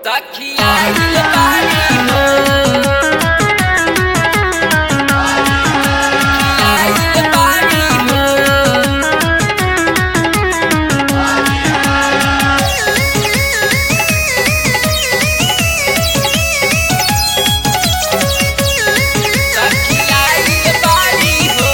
सखिया दिल बारी हो सखिया दिल बारी हो सखिया दिल बारी हो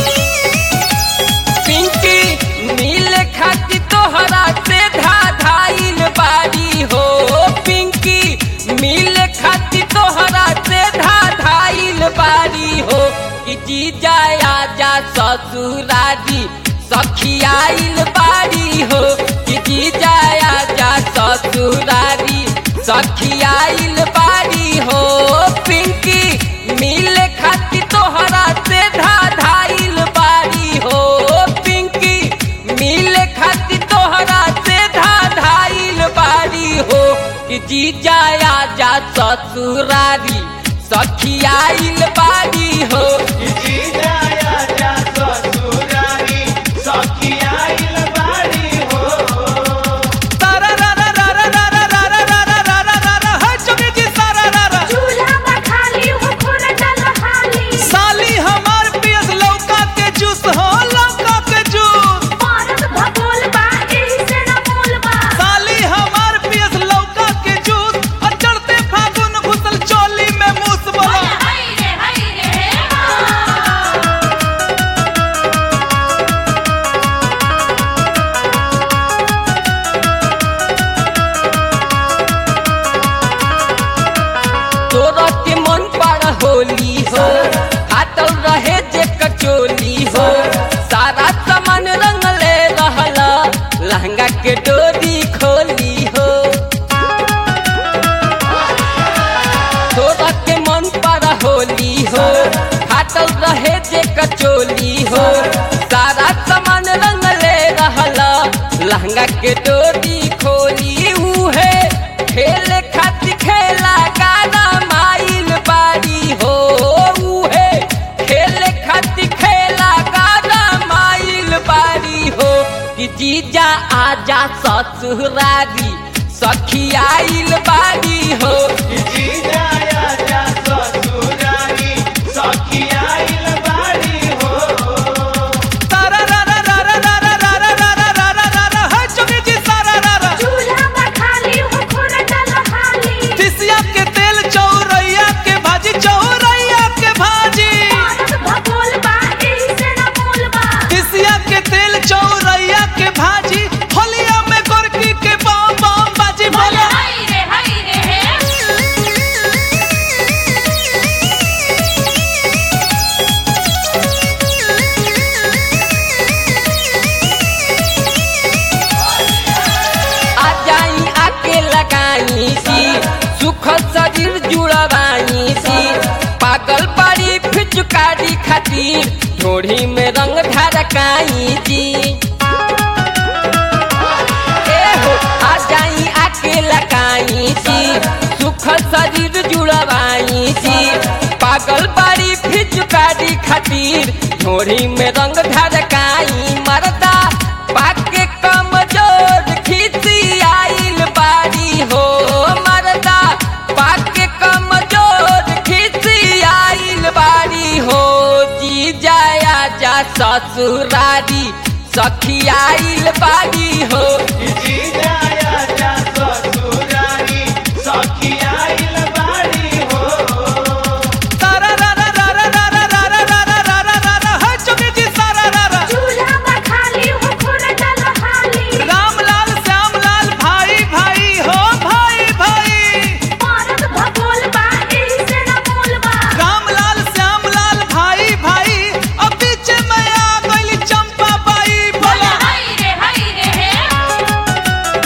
पिंकी नील खाती तोहरा से धा धाइल बारी हो पिंकी नील खाती तोहरा से धा धाइल बारी हो कि जी जाया जा ससुरारी सखियाइल बारी हो कि जी जाया जा ससुरारी सखियाइल बारी हो पिंकी मिल खाती तोहरा से धा धाइल बारी हो पिंकी मिल खाती तोहरा से धा धाइल बारी हो कि जी जाया जा ससुरारी सखियाइल बारी हो चूल्हा पर खाली हो खुर डल हाली साली हमार पियस लौका के जूस हो लौका के जूस औरत भगोल बा एही से न मोल बा साली हमार पियस लौका के जूस और चढ़ते फागुन घुसल चोली में मूस बोला हाय रे हाय रे हे तोरा के मन पर होली हो हाटल रहे जे कचोली हो सारा सामान रंग ले रहला लहंगा के डोरी खोली हो तोरा के मन पर होली हो हाटल रहे जे कचोली हो सारा सामान रंग ले रहला लहंगा के डोरी खोली उहे खेल खातिर खेला गाना माइल बारी हो उहे खेल खातिर खेला गाना माइल बारी हो कि जीजा आजा ससुरारी सखियाइल बारी हो तारा रा रा रा रा रा रा रा रा रा रा रा रा रा है चुनी जी सारा रा रा चूल्हा पर खाली हो खुर डल हाली तिसिया के तेल चौरैया के भाजी चौरैया के भाजी औरत भगोल बा एही से न मोल बा तिसिया के तेल चौरैया के भाजी होलिया में गोरकी के बम बम बाजी बोला हाय रे हाय रे हे आ जाई आके लगाई सी सुखल शरीर जुड़वाई सी पागल पड़ी फिचकारी खातिर ढोढ़ी में रंग ढरकाई जी ए हो आ जाई आके लगाई सी सुखल शरीर जुड़वाई सी पागल पड़ी फिचकारी खातिर ढोढ़ी में रंग ढरकाई मरदा पाके कमजोर खिसी आइल बारी हो मरदा पाके कमजोर खिसी आइल बारी हो जी जाया जा ससुरारी सखी आइल बारी हो तारा रा रा रा रा रा रा रा रा रा रा रा रा रा है चुनी जी सारा रा रा चूल्हा पर खाली हो खुर डल हाली राम लाल श्याम लाल भाई भाई हो भाई भाई औरत भगोल बा एही से न मोल बा राम लाल श्याम लाल भाई भाई अब बीच में आ गई चंपा बाई बोला हाय रे हाय रे हे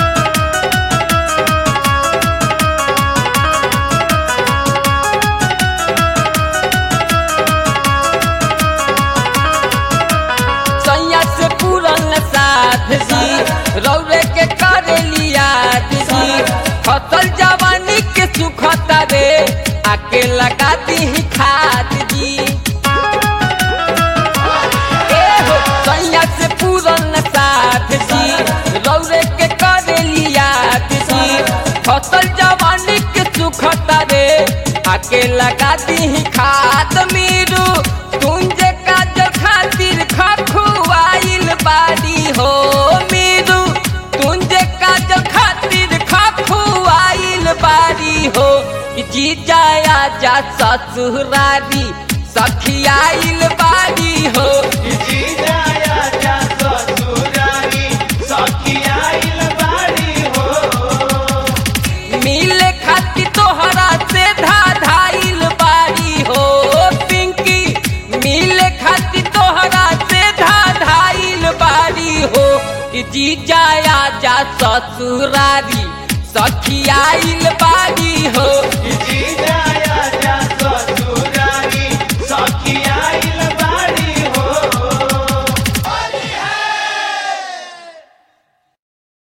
सैया से पूरन साथ जी रौरे के करे लिया जी फसल जवानी के सुखता रे आके लगा दी खाद जी ए हो सैया से पूरन साथ जी रौरे के करे लिया जी फसल जवानी के सुखता रे आके लगा दी खाद मीरू तुंजे काजल खातिर खखुआइल बाड़ी हो मीरू तुंजे काजल खातिर खखुआइल बाड़ी हो कि जी जाया जा ससुरारी सखियाइल बाड़ी हो मिले खातिर तोहरा से धाधाइल बाड़ी हो पिंकी मिले खातिर तोहरा से धाधाइल बाड़ी हो कि जी जाया जा ससुरारी सखियाइल बाड़ी हो जीजा